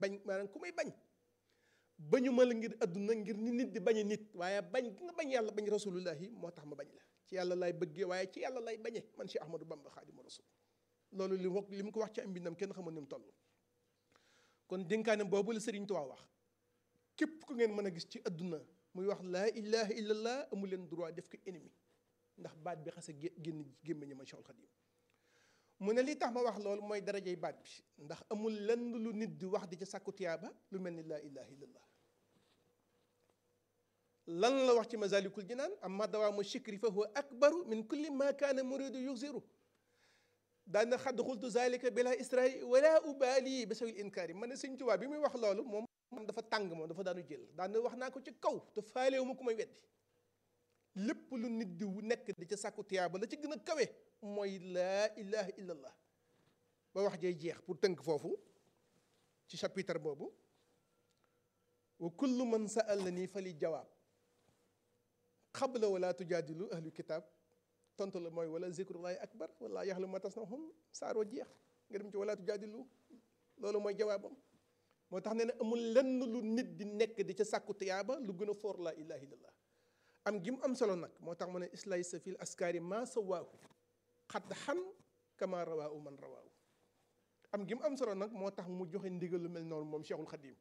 bañ maanaam ku may bañ bañu ma la ngir adduna ngir ni nit di bañe nit waaye bañ gi nga bañ yàlla bañ rasulullahi moo tax ma bañ la ci yàlla lay bëggee waaye ci yàlla lay bañe man Cheikh Ahmadou Bamba Xaadimu Rasul loolu li mu li mu ko wax ci am mbindam kenn xamul ni mu toll kon dénkaane boobu la Sëriñ Tuubaa wax képp ku ngeen mën a gis ci adduna muy wax laa ilaha illallah amu leen droit def ko ennemi ndax baat bi xase génn gémmiñu ma Cheikhul Xadim mu ne li tax ma wax loolu mooy darajay baat bi ndax amul lenn lu nit di wax di ca sàkku tiyaaba lu mel ni laa ilaha illallah lan la wax ci masalikul jinaan amma dawaamu shikri fa huwa akbaru min kulli ma kaana muridu yuxiru daana xadd xultu zalika bila israi wala ubali ba sawil inkaari ma ne Sëñ Tuubaa bi muy wax loolu moom moom dafa tàng moom dafa daanu jël daana wax naa ko ci kaw te faalewu ma ku may weddi lépp lu nit di nekk di ca sàkku tiyaaba la ci gën a kawe mooy laa ilaha illallah ba wax jay jeex pour tënk foofu ci chapitre boobu wa kullu man sa'alani fali jawaab xabla wala tujaadilu ahlu kitaab tontu la mooy wala zikrullahi akbar wala yaxlu ma tasnahum saaroo jeex nga dem ci wala tujaadilu loolu mooy jawaabam moo tax ne ne amul lenn lu nit di nekk di ca sàkku tiyaaba lu gën a foor laa ilaha illallah am gi mu am solo nag moo tax mu ne islay sa fil askari ma sawaahu xadd xan kama rawaahu man rawaahu am gi mu am solo nag moo tax mu joxe ndigal lu mel noonu moom Cheikhul Khadim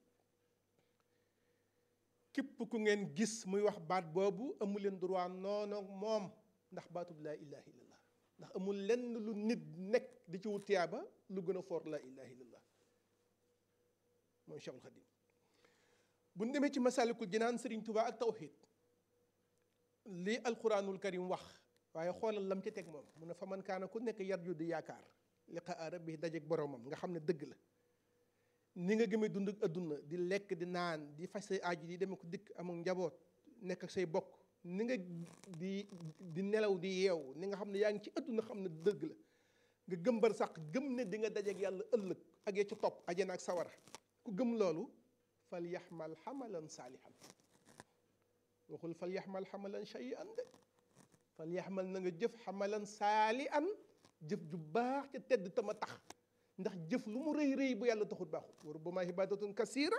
képp ku ngeen gis muy wax baat boobu amu leen droit noonu moom ndax baatub laa ilaha illallah ndax amul lenn lu nit nekk di ci wut tiyaaba lu gën a foor laa ilaha illallah mooy Cheikhul Khadim bu ñu demee ci masalikul jinaan Sëriñ Tuubaa ak tawxiid lii alquranul karim wax waaye xoolal lam ci teg moom mu ne fa man kaana ku nekk yarju di yaakaar liqaa rabbi dajeeg boromam nga xam ne dëgg la ni nga gëmee dund ak adduna di lekk di naan di faj say aaju di demee ko dikk amul njaboot nekk ak say bokk ni nga di di nelaw di yeew ni nga xam ne yaa ngi ci adduna xam ne dëgg la nga gëm bar sax gëm ne di nga dajeeg yàlla ëllëg ak ya ci topp ajana ak sawara ku gëm loolu fal yaxmal xamalan saalihan waxul fal yaxmal xamalan shay'an de fal yaxmal na nga jëf xamalan saali an jëf ju baax ca tedd tama tax ndax jëf lu mu rëy rëy bu yàlla taxut baaxut wa rubbama ibadatun kasira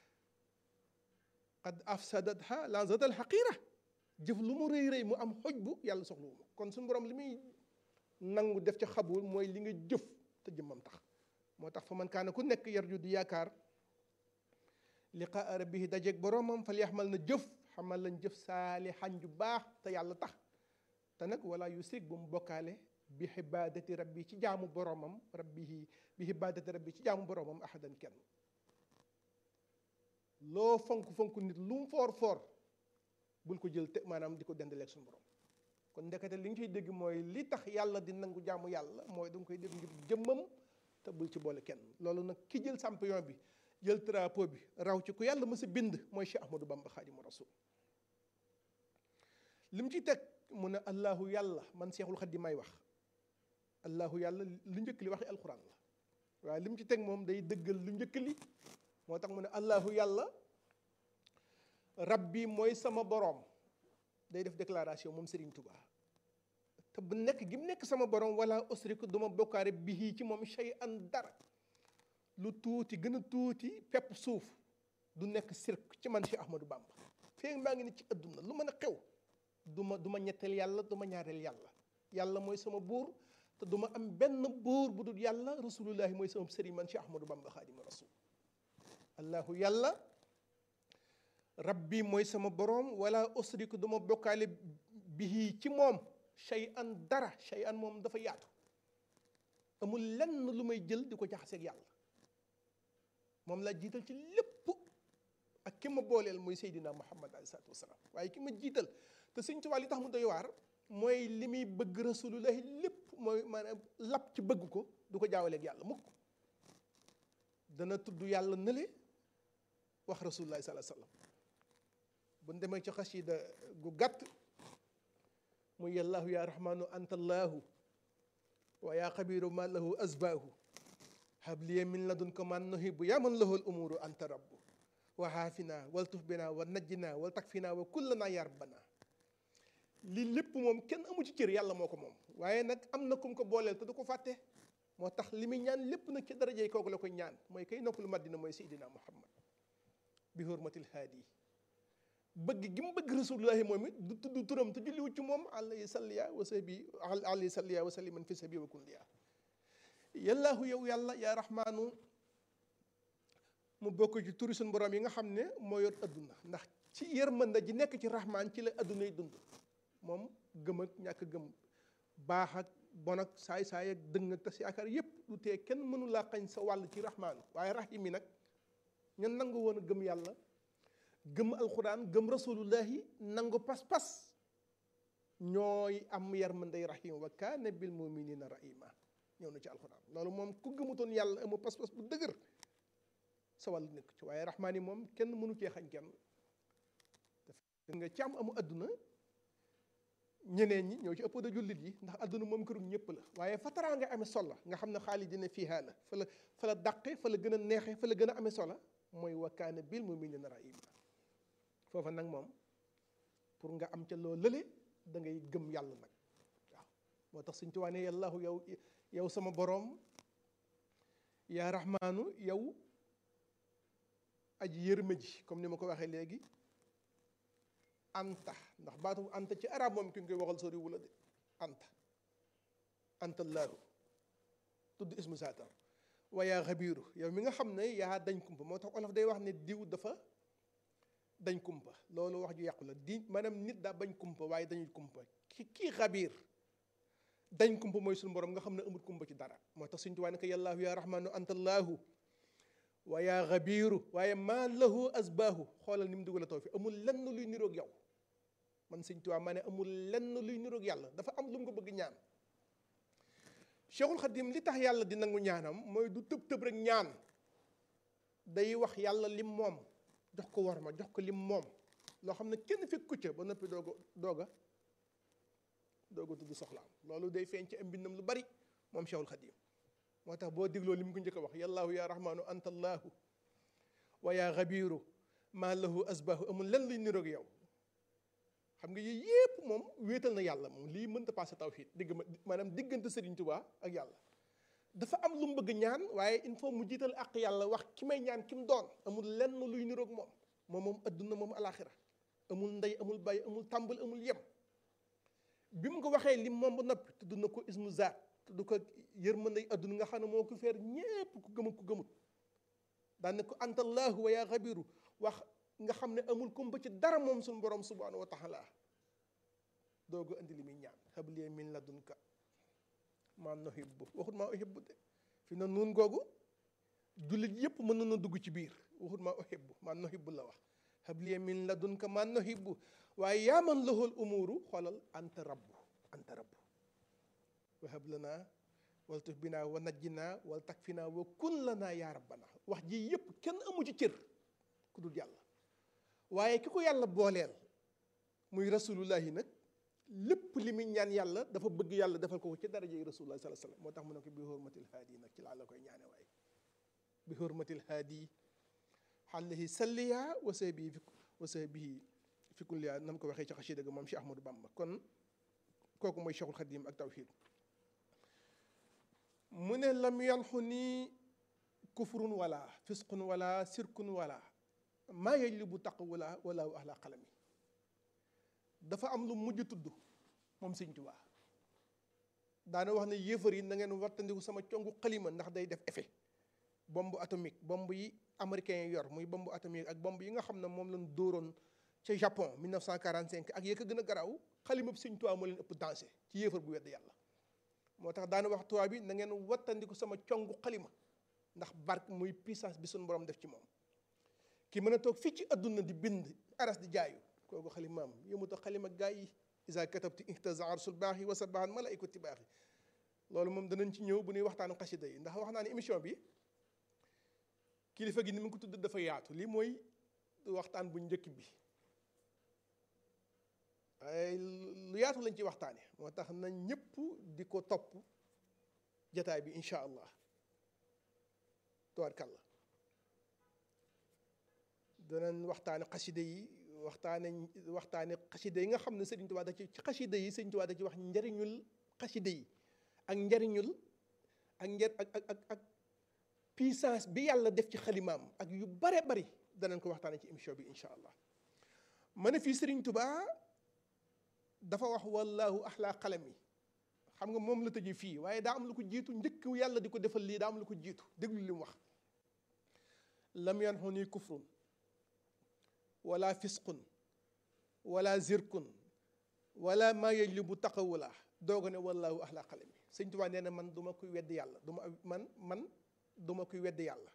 qad afsadatha lanzatal xaqira jëf lu mu rëy rëy mu am xoj bu yàlla soxla wu ma kon suñu borom li muy nangu def ca xabul mooy li nga jëf te jëmmam tax moo tax fa man kaana ku nekk yarju di yaakaar liqaa rabbihi dajeeg boromam fal yaxmal na jëf xamal lañ jëf saalihan ju baax te yàlla tax te nag wala yusrik bu mu bokkaale bi xibaadati rabbi ci jaamu boromam rabbihi bi xibaadati rabbi ci jaamu boromam ahadan kenn loo fonk fonk nit lu mu foor foor bul ko jël te maanaam di ko dendaleeg suñu borom kon ndekete li nga ciy dégg mooy li tax yàlla di nangu jaamu yàlla mooy da nga koy def ngir jëmmam te bul ci boole kenn loolu nag ki jël champion bi jël drapeau bi raw ci ku yàlla mës a bind mooy Cheikh Ahmadou Bamba Xaadimu Rasul li mu ci teg mu ne allahu yàlla man Cheikhul Xadim may wax allahu yàlla lu njëkk li waxi alquran la waaye li mu ci teg moom day dëggal lu njëkk li moo tax mu ne allahu yàlla rabbi mooy sama boroom day def déclaration moom Serigne Touba te bu nekk gi mu nekk sama boroom wala usriku duma bokkaare bihi ci moom shay an dara lu tuuti gën a tuuti pepp suuf du nekk sirk ci man Cheikh Ahmadou Bamba feeg maa ngi ne ci adduna lu mën a xew du ma du ma ñetteel yàlla du ma ñaareel yàlla yàlla mooy sama buur te du ma am benn buur bu dul yàlla rasulullahi mooy sama sëriñ man Cheikh Ahmadou Bamba xaadima rasul allahu yàlla rabbi mooy sama boroom wala usriku du ma bokkaale bihi ci moom shay an dara shay an moom dafa yaatu amul lenn lu may jël di ko jaxaseeg yàlla moom laa jiital ci lépp ak ki ma booleel mooy Seydina Muhammad alayhi salaatu wasalaam waaye ki ma jiital te Sëñ Tuubaa li tax mu doy waar mooy li muy bëgg rasulullahi lépp mooy maanaam lap ci bëgg ko du ko jaawaleeg yàlla mukk dana tudd yàlla nële wax rasulullahi sallallahu alayhi wasallam bu ñu demee ci xasida gu gàtt muy yàllaahu yaa rahmaanu anta allaahu wa yaa xabiru ma lahu asbaahu habliya min ladunka man nuhibu yaa man lahu al umuru anta rabbu wa haafina wal tuf bina wa najjina wal takfina wa kullana ya rabbana lii lépp moom kenn amu ci cër yàlla moo ko moom waaye nag am na kum ko booleel te du ko fàtte moo tax li muy ñaan lépp nag ci darajey kooku la koy ñaan mooy kay noppalu Madina mooy Seydina Muhammad bi hurmatil haadi bëgg gi mu bëgg rasulullahi moom it du tudd turam te julliwu ci moom alayhi salliya wa sahbi alayhi salliya wa salliman fi sabi wa kulliya yallaahu yow yàlla yaa rahmaanu mu bokk ci turi suñu borom yi nga xam ne moo yor adduna ndax ci yërmande ji nekk ci rahmaan ci la adduna yi dund moom gëm ak ñàkk gëm baax ak bon ak saay-saay ak dëng ak tas yaakaar yépp lu tee kenn mënu laa xañ sa wàll ci rahmaan waaye rahim yi nag ñun nangu woon a gëm yàlla gëm alxuraan gëm rasulullahi nangu pas-pas ñooy am yërmandey rahim wa kaana bil muminina rahima ñëw na ci alxuraan loolu moom ku gëmutoon yàlla amu pas-pas bu dëgër sa wàll nekk ci waaye rahmaan yi moom kenn mënu cee xañ kenn daf nga ci am amu adduna ñeneen ñi ñoo ci ëpp da jullit yi ndax adduna moom kërum ñëpp la waaye fa taraa nga amee solo nga xam ne xaalis dina fiihaa la fa la fa la dàqe fa la gën a neexe fa la gën a amee solo mooy wa kaana bil muminina rahima foofa nag moom pour nga am ca loo lële da ngay gëm yàlla nag waaw moo tax suñ tuwaane yàllaahu yow yow sama boroom yaa rahmaanu yow aji yërma ji comme ni ma ko waxee léegi anta ndax baatu anta ci arab moom ki nga koy waxal sori wula de anta anta laahu tudd ismu saatar wa yaa xabiiru yow mi nga xam ne yaa dañ kumpa moo tax olof day wax ne diw dafa dañ kumpa loolu wax ju yàqu la di maanaam nit daa bañ kumpa waaye dañuy kumpa ki kii xabiir dañ kumpa mooy suñu borom nga xam ne amut kumpa ci dara moo tax suñu tuwaa ne ko yàllaahu yaa rahmaanu anta allaahu wa yaa xabiiru waaye maa lahu asbaahu xoolal ni mu dugal a taw fi amul lenn luy niroog yow man sëñ tuwaa maa ne amul lenn luy niroog yàlla dafa am lu mu ko bëgg ñaan cheikhul xadim li tax yàlla di nangu ñaanam mooy du tëb tëb rek ñaan day wax yàlla lim moom jox ko war ma jox ko lim moom loo xam ne kenn fekk ku ca ba noppi dooga dooga dooga tudd soxlaam loolu day feeñ ci am mbindam lu bari moom cheikhul xadim moo tax boo dégloo li mu ko njëkk a wax yallaahu yaa rahmaanu anta allaahu wa yaa xabiiru maa lahu asbaahu amul lenn luy niroog yow xam nga yii yépp moom wéetal na yàlla moom lii mënta passé tawxiid digg ma maanaam diggante Sëriñ Tuubaa ak yàlla dafa am lu mu bëgg ñaan waaye il faut mu jiital ak yàlla wax ki may ñaan ki mu doon amul lenn luy niroog moom moom moom adduna moom alaxira amul ndey amul bàyyi amul tàmbal amul yem bi mu ko waxee lim moom ba noppi tudd na ko ismu zaat tudd ko yërmandey adduna nga xam ne moo ko feer ñépp ku gëmut ku gëmut daan ne ko antallaahu wa yaa xabiru wax nga xam ne amul kumpa ci dara moom suñu borom subhanahu wa taala doogu andi li muy ñaan habli min ladunka maa nuhibbu waxut maa uhibbu de fi na nuun googu jullit yépp mën na dugg ci biir waxut maa uhibbu maa nuhibbu la wax habli min ladunka maa nuhibbu waaye yaa man lahul umuru xoolal anta rabbu anta rabbu wahab lana wal tuf binaa wa najjinaa wal takfinaa wa kun lanaa yaa rabbana wax ji yépp kenn amu ci cër ku dul yàlla waaye ki ko yàlla booleel muy rasulullahi nag lépp li muy ñaan yàlla dafa bëgg yàlla defal ko ci daraja yi rasulullah sallallahu alayhi wasallam moo tax mu ne ko bi hurmatil haadi nag ci laa la koy ñaane waaye bi hurmatil haadi xaalihi salliya wa sahbihi fi wa sahbihi fi kulliya nam ko waxee ci xasida ga moom Cheikh Ahmadou Bamba kon kooku mooy Cheikhul Xadim ak tawhid mu ne lam yanxu nii kufrun wala fisqun wala sirkun wala maa yajlibu taq wala wala ahla qalami dafa am lu mujj tudd moom Sëñ Tuubaa daana wax ne yéefar yi na ngeen wattandiku sama congu xalima ndax day def effet bombe atomique bombe yi américains yi yor muy bombe atomique ak bombe yi nga xam ne moom lañ dóoroon ca Japon 1945 ak yee ko gën a garaaw xalima bi Sëñ Tuubaa moo leen ëpp danger ci yéefar bu wedd yàlla moo tax daana wax tubaab bi na ngeen wattandiku sama congu xalima ndax barke muy puissance bi suñu borom def ci moom ki mën a toog fii ci adduna di bind aras di jaayu kooku xalimaam yëmuta xalima gaa yi isa katabti ihtaza arsul baax yi wa sabahan malaikati baax yi loolu moom danañ ci ñëw bu ñuy waxtaanu xasida yi ndax wax naa ne émission bi kilifa gi ni mu ko tudd dafa yaatu lii mooy waxtaan bu njëkk bi ay lu yaatu lañ ci waxtaane moo tax na ñëpp di ko topp jataay bi incha allah tubaarkàlla danañ waxtaane xasida yi waxtaane waxtaane xasida yi nga xam ne Sëriñ Tuubaa da ci ci xasida yi Sëriñ Tuubaa da ci wax njariñul xasida yi ak njariñul ak njer ak ak ak ak puissance bi yàlla def ci xalimaam ak yu bare bari danañ ko waxtaane ci émission bi incha allah ma ne fii Sëriñ Tubaa dafa wax wallahu axlaa xalam yi xam nga moom la tëjee fii waaye daa am lu ko jiitu njëkk yàlla di ko defal lii daa am lu ko jiitu déglu li mu wax lam yanxu nii kufrun wala fisqun wala zirkun wala maa yajlibu taqawula dooga ne wallahu axlaa xalam yi sëñ Tuubaa nee na man du ma koy wedd yàlla du ma man man du ma koy wedd yàlla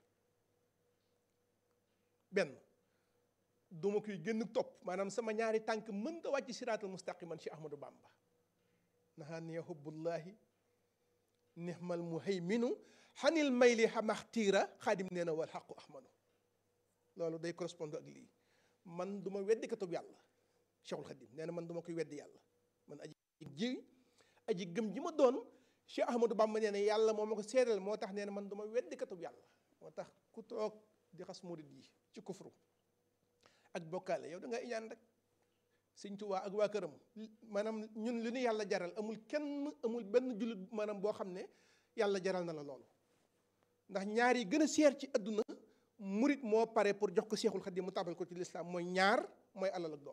benn du ma koy gën topp maanaam sama ñaari tànk mënta wàcc siraatal mustaqiman ci Ahmadou Bamba nahaaniya hubbullahi nihmal muhayminu xanil mayli xamaxtiira xaadim nee na wal xaqu ahmadu loolu day correspond ak lii man du ma weddi katub yàlla cheikhul xadim nee na man du ma koy weddi yàlla man aji ji aji gëm ji ma doon cheikh ahmadou bamba nee na yàlla moo ma ko seedal moo tax nee na man du ma weddi katub yàlla moo tax ku toog di xas murid yi ci kufru ak bokkaale yow da nga iñaan rek sëñ Tuubaa ak waa këram maanaam ñun li ñu yàlla jaral amul kenn amul benn jullit maanaam boo xam ne yàlla jaral na la loolu ndax ñaar yi gën a seer ci adduna murit moo pare pour jox ko seexul xadim mu tabal ko ci lislaam mooy ñaar mooy alal ak doom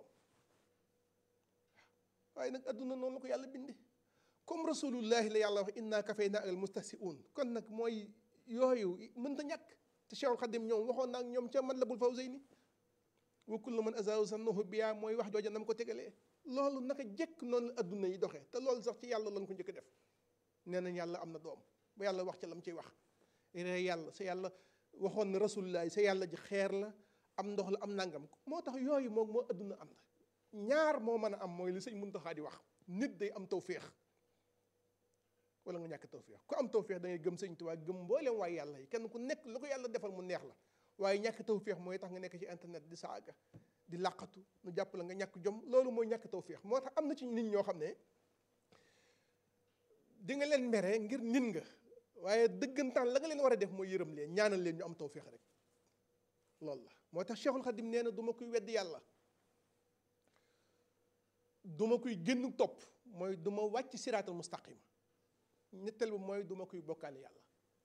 waaye nag adduna noonu la ko yàlla binde comme rasulullahi la yàlla wax inna kafayna al mustahsi'un kon nag mooy yooyu mënta ñàkk te seexul xadim ñoom waxoon naa ak ñoom ca Matlabul Fawzayni wa kullu man azaahu sannahu biya mooy wax jooja nam ko tegalee loolu naka jekk noonu la adduna yi doxee te loolu sax ci yàlla lañ ko njëkk def nee nañ yàlla am na doom ba yàlla wax ca lam ciy wax ree yàlla sa yàlla waxoon na rasulullah sa yàlla ji xeer la am ndox la am nangam moo tax yooyu moom moo adduna am na ñaar moo mën a am mooy li sëñ Muntaxa di wax nit day am tawféex wala nga ñàkk tawféex ku am tawféex da ngay gëm sëñ Tuubaa gëm mboolem waaye yàlla yi kenn ku nekk lu ko yàlla defal mu neex la waaye ñàkk tawféex mooy tax nga nekk ci internet di saaga di làqatu nu jàpp la nga ñàkk jom loolu mooy ñàkk tawféex moo tax am na ci nit ñoo xam ne di nga leen mere ngir nit nga waaye dëggantaan la nga leen war a def mooy yërëm leen ñaanal leen ñu am tawféex rek loolu la moo tax Cheikhul Khadim nee na du ma koy weddi yàlla du ma koy génn topp mooy du ma wàcc siraatal mustaqima ñetteel bi mooy du ma koy bokkaale yàlla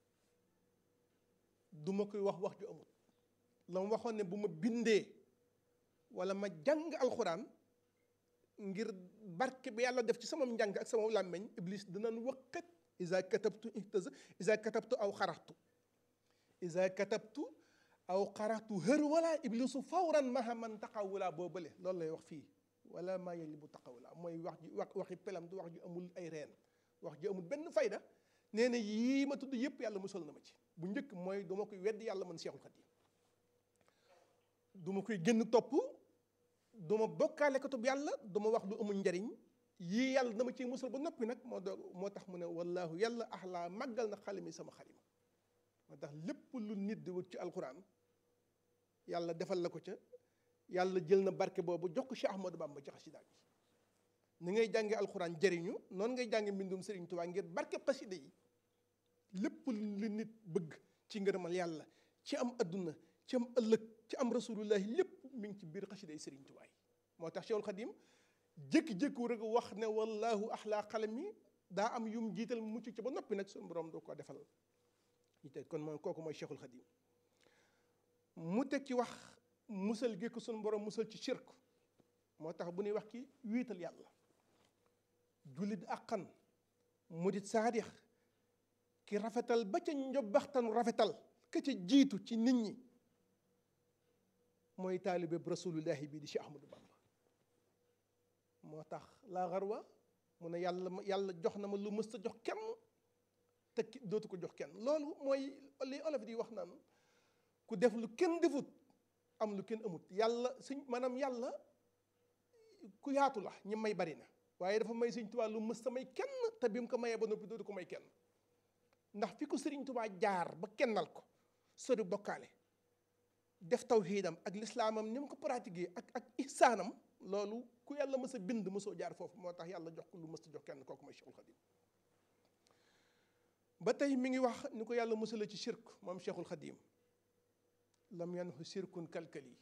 du ma koy wax wax ju amul la mu waxoon ne bu ma bindee wala ma jàng alxuraan ngir barke bi yàlla def ci sama njàng ak sama làmmeñ iblis dinañ waqat isa katabtu ihtaza isa katabtu aw xaraxtu isa katabtu aw xaraxtu hër wala iblisu fawran maha man taxawula boobale loolu lay wax fii wala maa yeli bu taxawula mooy wax ji wax waxi pelam du wax ju amul ay reen wax ju amul benn fayda nee na yii ma tudd yëpp yàlla musal na ma ci bu njëkk mooy du ma koy weddi yàlla man Seexul Xadiim du ma koy génn topp du ma bokkaale katub yàlla du ma wax lu amul njariñ yii yàlla dama ciy musal ba noppi nag moo doog moo tax mu ne wallaahu yàlla axlaa màggal na xalimi sama xalima moo tax lépp lu nit di wut ci alquran yàlla defal la ko ca yàlla jël na barke boobu jox ko Cheikh Ahmadou Bamba ci xasida bi ni ngay jànge alquran jëriñu noonu ngay jànge mbindum Sëriñ Tuubaa ngir barke xasida yi lépp lu nit bëgg ci ngërëmal yàlla ci am adduna ci am ëllëg ci am rasulullahi lépp mi ngi ci biir xasida yi Sëriñ Tuubaa yi moo tax Cheikhul Xadim jékki-jékku rek wax ne wallahu axlaa xalami daa am yum jiital mucc ci ba noppi nag suñu borom doo ko defal ñu teg kon moom kooku mooy Cheikhul Xadim mu teg ci wax musal gi ko suñu borom musal ci shirk moo tax bu ñuy wax ki wiital yàlla jullit àqan mudit saadix ki rafetal ba ca njobbaxtanu rafetal ka ca jiitu ci nit ñi mooy taalibe bi rasulullahi bii di Cheikh Ahmadou Bamba moo tax laa xarwa mu ne yàlla yàlla jox na ma lu mës a jox kenn te dootu ko jox kenn loolu mooy li olof di wax naan ku def lu kenn defut am lu kenn amut yàlla suñ maanaam yàlla ku yaatu la ñi may bari na waaye dafa may Sëriñ Tuubaa lu mës a may kenn te bi mu ko mayee ba noppi dootu ko may kenn ndax fi ko Sëriñ Tuubaa jaar ba kennal ko sori bokkaale def tawxiidam ak lislaamam ni mu ko pratiquer ak ak ihsaanam loolu ku yàlla mës a bind mësoo jaar foofu moo tax yàlla jox ko lu mës a jox kenn kooku mooy Cheikhul Khadim ba tey mi ngi wax ni ko yàlla mësala ci shirk moom Cheikhul Khadim lam yanxu shirkun kalkali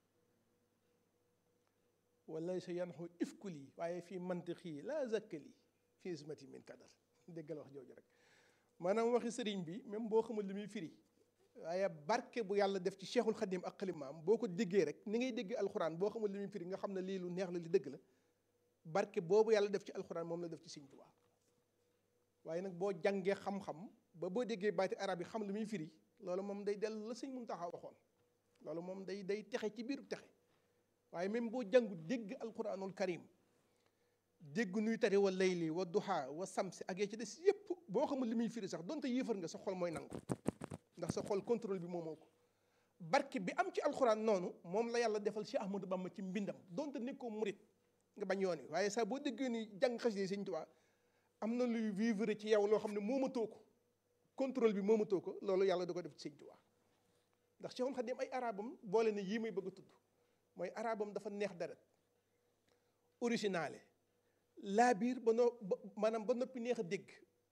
wala sa yanxu ifkuli waaye fii mantiqi laa zakkali fii ismati min kadar déggal wax jooju rek maanaam waxi sëriñ bi même boo xamul li muy firi waaye barke bu yàlla def ci cheikhul xadim ak xalimaam boo ko déggee rek ni ngay déggee alxuraan boo xamul li muy firi nga xam ne lii lu neex la li dëgg la barke boobu yàlla def ci alxuraan moom la def ci Sëriñ Tuubaa waaye nag boo jàngee xam-xam ba boo déggee baati arab yi xam li muy firi loolu moom day dellu la sëñ Muntaxa waxoon loolu moom day day texe ci biiru texe waaye même boo jàngu dégg alquranul karim dégg nuy tari wa layli wa duha wa samsi ak yee ci des yépp boo xamul li muy firi sax donte yéefar nga sa xol mooy nangu ndax sa xol contrôle bi moomoo ko barke bi am ci alxuraan noonu moom la yàlla defal Cheikh Ahmadou Bamba ci mbindam donte nekkoo murit nga bañ yoon wi waaye sax boo déggee ni jàng xasida Sëñ Tuubaa am na luy vivre ci yow loo xam ne moomatoo ko contrôle bi moomatoo ko loolu yàlla da ko def ci Sëñ Tuubaa ndax Cheikhul Khadim ay arabam boole ne yii may bëgg a tudd mooy arabam dafa neex deret originale laa biir ba no maanaam ba noppi neex a dégg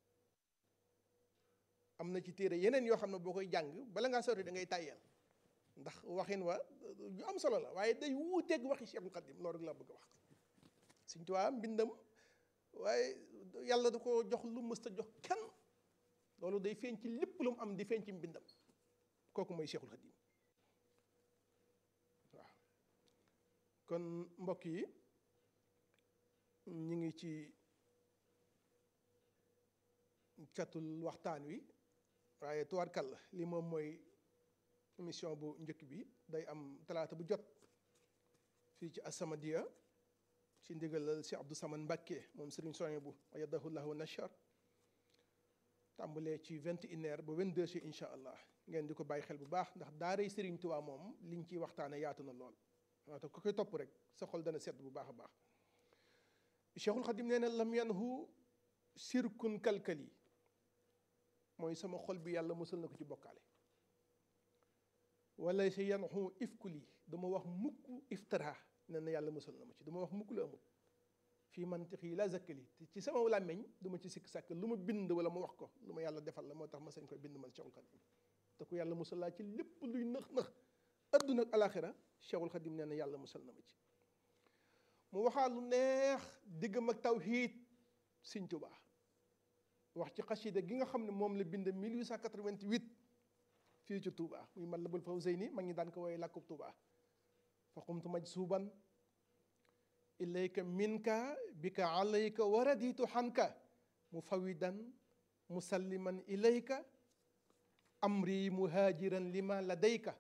am na ci téere yeneen yoo xam ne boo koy jàng bala ngaa sori da ngay tàyyeel ndax waxin wa yu am solo la waaye day wuuteeg waxi Cheikhul Khadim loolu rek laa bëgg a wax Sëñ Tuubaa mbindam waaye yàlla da ko jox lu mës ta jox kenn loolu day feeñ ci lépp lu mu am di feeñ ci mbindam kooku mooy Cheikhul Khadim waaw kon mbokk yi ñu ngi ci catul waxtaan wi waaye tuwaarkal la li moom mooy émission bu njëkk bi day am talaata bu jot fii ci As-Samadiyya ci ndigalal si Abdou Samane Mbacké moom Serigne Soye bu ayadahu llahu nashar tàmbalee ci vingt et une heures ba vingt deux heures incha allah ngeen di ko bàyyi xel bu baax ndax daaray Serigne Touba moom liñ ciy waxtaane yaatu na lool waaw te ku koy topp rek sa xol dana sedd bu baax a baax Cheikhul Khadim nee na lam yanhu sirkun kalkali mooy sama xol bi yàlla musal na ko ci bokkaale wala si yanhu ifkuli dama wax mukk iftara nee na yàlla musal na ma ci dama wax mukk lu amul fii mantiq yi la zakkali ci sama làmmeñ du ma ci sikk sàkk lu ma bind wala ma wax ko lu ma yàlla defal la moo tax ma sañ koy bind man Cheikhul Khadim te ku yàlla musal laa ci lépp luy nëx nëx adduna ak alaxira Cheikhul Khadim nee na yàlla musal na ma ci mu waxaa lu neex diggam ak tawhiid Sëñ Tuubaa wax ci xasida gi nga xam ne moom la bind 1888 fii ci Touba muy Matlabul Fawzayni mag ñi daan ko woowee làkkub Touba fa qumtu majsuban ilayka minka bika alayka wa raditu xanka mufawidan musalliman ilayka amri muhajiran lima ladayka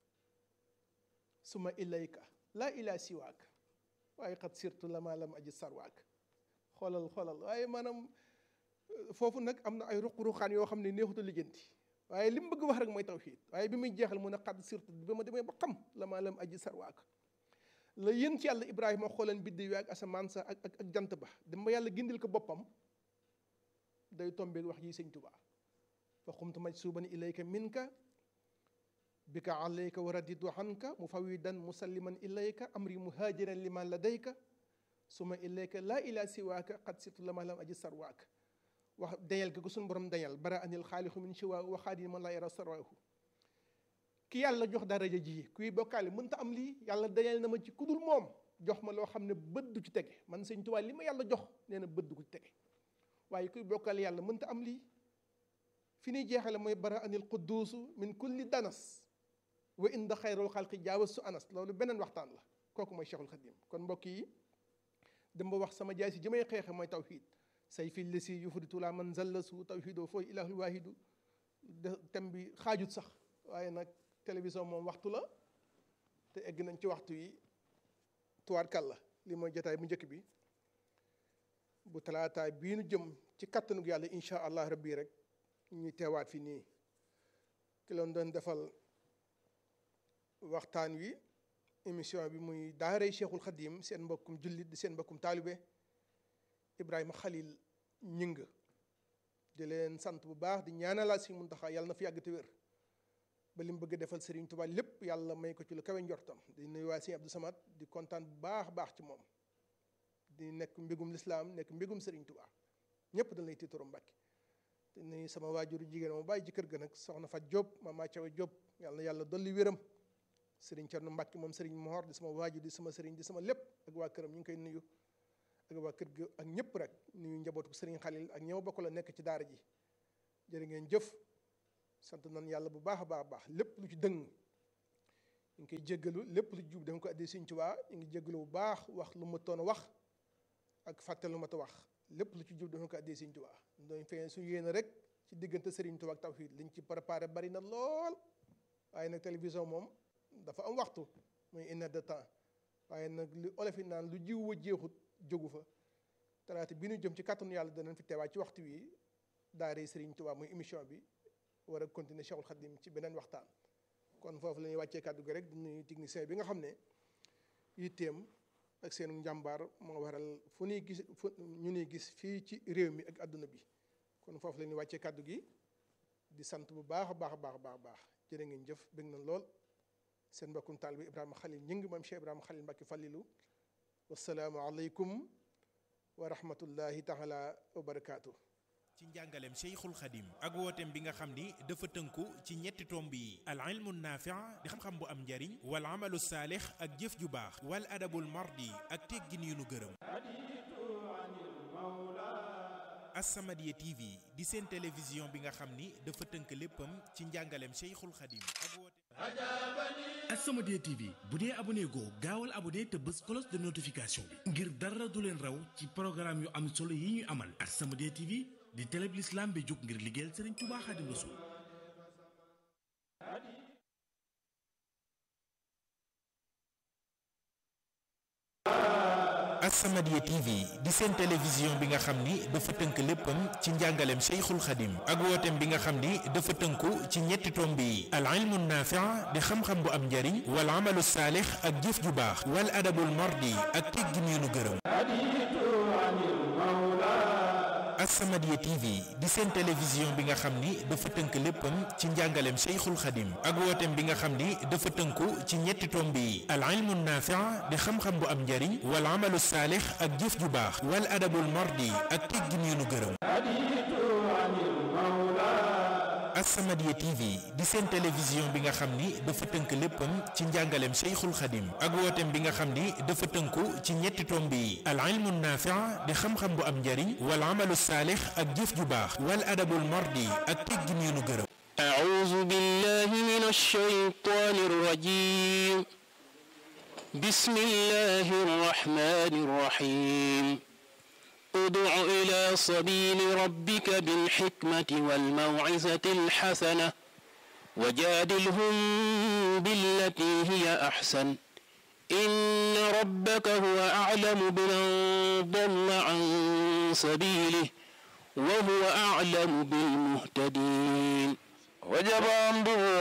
suma ilayka laa ila siwaak waaye xat sirtu lama lam aji sarwaak xoolal xoolal waaye maanaam foofu nag am na ay ruq-ruqaan yoo xam ne neexuta lijjanti waaye li mu bëgg wax rek mooy tawxiid waaye bi muy jeexal mu ne xadd surtout bi ma demee ba xam la maa lam aji sarwaak la yéen ci yàlla ibrahima xooleen biddi wi ak asamaan sa ak ak jant ba dem ba yàlla gindil ko boppam day tombeeg wax ji sëñ tubaa fa xumtu maj suuban ilayka minka bika alayka wa raditu anka mufawidan musalliman ilayka amri muhajiran liman ladayka suma ilayka laa ila siwaaka xad surtout la maa lam aji sarwaak wax dañal gi ko suñu borom dañal bara anil xaalixu min siwa waxaadi man la yara sarwahu ki yàlla jox daraja ji kuy bokkaale mënta am lii yàlla dañal na ma ci kudul moom jox ma loo xam ne bët du ci tege man sëñ Tuubaa li ma yàlla jox nee na bët du ko ci tege waaye kuy bokkaale yàlla mënta am lii fi ñuy jeexale mooy bara anil qudduusu min kulli danas wa inda xayrul xalqi jaawas su anas loolu beneen waxtaan la kooku mooy Cheikhul Khadim kon mbokk yi dem ba wax sama jaay si ji may xeexe mooy tawxiid say fi lesi yufritu la man zalla su tawxiidoo fooy ilahul waahidu tem bi xaajut sax waaye nag télévision moom waxtu la te egg nañ ci waxtu yi tuwaarkal la li mooy jotaay bu njëkk bi bu talaataay bii nu jëm ci kattanu yàlla incha allah rabbi rek ñuy teewaat fi nii ki loon doon defal waxtaan wi émission bi muy daaray Cheikhul Khadim seen mbokkum jullit di seen mbokkum taalibe Ibrahima Khalil ñing di leen sant bu baax di ñaanalaat si Muntaxa yàlla na fi yàgg te wér ba li mu bëgg defal Serigne Touba lépp yàlla may ko ci lu kawe njortam di nuyu waa Serigne Abdou Samad di kontaan bu baax baax ci moom di nekk mbégum lislaam nekk mbégum Serigne Touba ñëpp dañ lay tiitaro Mbàkke di nuyu sama waajuru jigéen ma bàyyi ci kër ga nag soxna Fat Diop Mama Thiaw Diop yàlla na yàlla dolli wéram Serigne Thierno Mbàkke moom Serigne Mohor di sama waajur di sama Serigne di sama lépp ak waa këram ñu ngi koy nuyu ak waa kër gi ak ñëpp rek nuyu njabootu Serigne Khalil ak ñëw bokk la nekk ci daara ji jërë ngeen jëf sant nan yàlla bu baax a baax a baax lépp lu ci dëng ñu ngi koy jéggalu lépp lu ci jub dafa ko addi Sëriñ Tuubaa ñu ngi jéggalu bu baax wax lu ma toon a wax ak fàtte lu ma ta wax lépp lu ci jub dafa ko addi Sëriñ Tuubaa doon feeñ su yéene rek ci diggante Sëriñ Tuubaa ak tawhiid liñ ci préparé bari na lool waaye nag télévision moom dafa am waxtu muy une heure de temps waaye nag li olof yi naan lu jiw wa jeexut jógu fa talaata bi ñu jëm ci kàttanu yàlla danañ fi teewaat ci waxtu wi daare Sëriñ Tuubaa muy émission bi war a continuer Cheikhul Khadim ci beneen waxtaan kon foofu la ñuy wàccee kàddu gi rek di nuyu technicien bi nga xam ne yitteem ak seen njàmbaar moo waral fu ñuy gis fu ñu ñuy gis fii ci réew mi ak àdduna bi kon foofu la ñuy wàccee kàddu gi di sant bu baax a baax a baax a baax baax jërë ngeen jëf bëgg na lool seen mbokkum taal bi Ibrahima Khalil ñing maam Cheikh Ibrahima Khalil Mbacke Fallilu wasalaamu aleykum wa rahmatullahi taala wa barakaatu. ci njàngaleem Cheikhul Khadim ak wooteem bi nga xam ni dafa tënku ci ñetti tomb yi al ilmu naafi' di xam-xam bu am njariñ wal amalu saalix ak jëf ju baax wal adabul mardi ak teggin yu nu gërëm As-Samadiyya TV di seen télévision bi nga xam ni dafa tënk léppam ci njàngaleem Cheikhul Khadim ak wooteem As-Samadiyya TV bu dee abonné goo gaawal abonné te bës cloche de notification bi ngir dara du leen raw ci programme yu am solo yi ñu amal As-Samadiyya TV di télé bi l'islam bi jóg ngir liggéeyal Serigne Touba Khadim Rassoul As-Samadiyya TV di seen télévision bi nga xam ni dafa tënk léppam ci njàngaleem Cheikhul Khadim ak wooteem bi nga xam ni dafa tënku ci ñetti tomb yi al ilmu naafi' di xam-xam bu am njariñ wal amalu saalix ak jëf ju baax wal adabul mardi ak teggin yu nu gërëm As-Samadiyya TV di seen télévision bi nga xam ni dafa tënk léppam ci njàngaleem Cheikhul Khadim ak wooteem bi nga xam ni dafa tënku ci ñetti tomb yi al ilmu naafi' di xam-xam bu am njariñ wal amalu saalix ak jëf ju baax wal adabul mardi ak teggin yu nu gërëm As-Samadiyya TV di seen télévision bi nga xam ni dafa tënk léppam ci njàngaleem Cheikhul Khadim ak wooteem bi nga xam ni dafa tënku ci ñetti tomb yi al ilmu naafi' di xam-xam bu am njariñ wal amalu saalix ak jëf ju baax wal adabul mardi ak teggin yu nu gërëm أعوذ بالله من الشيطان الرجيم بسم الله الرحمن الرحيم ادع إلى سبيل ربك بالحكمة والموعظة الحسنة وجادلهم بالتي هي أحسن إن ربك هو أعلم بمن ضل عن سبيله وهو أعلم بالمهتدين وجب أمره